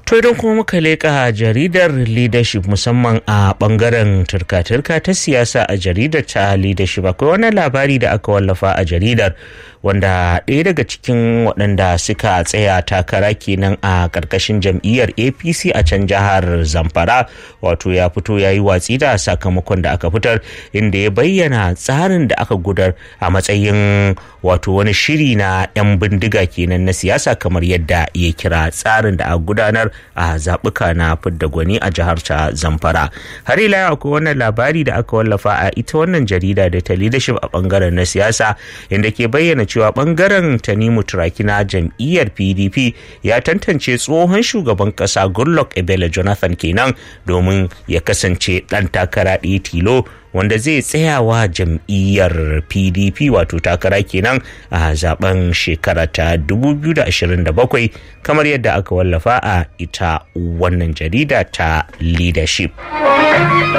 To idan kuma muka leƙa jaridar leadership musamman a ɓangaren turka-turka ta siyasa a jaridar ta leadership akwai wani labari da aka wallafa a jaridar wanda ɗaya daga cikin waɗanda suka tsaya takara kenan a ƙarƙashin jam'iyyar apc a can jihar zamfara wato ya fito ya yi watsi da sakamakon da aka fitar inda ya bayyana tsarin da aka gudar a matsayin wato wani shiri na 'yan bindiga kenan na siyasa kamar yadda ya kira tsarin da aka gudanar a zaɓuka na fidda gwani a jihar ta zamfara har ila akwai wannan labari da aka wallafa a ita wannan jarida da ta leadership a bangaren na siyasa inda ke bayyana cewa bangaren tanimu turaki na jam'iyyar pdp ya tantance tsohon shugaban kasa goodluck ebele jonathan kenan domin ya kasance ɗan takara ɗaya tilo wanda zai tsayawa jam'iyyar pdp wato takara kenan a zaben shekara ta 2027 kamar yadda aka wallafa a ita wannan jarida ta leadership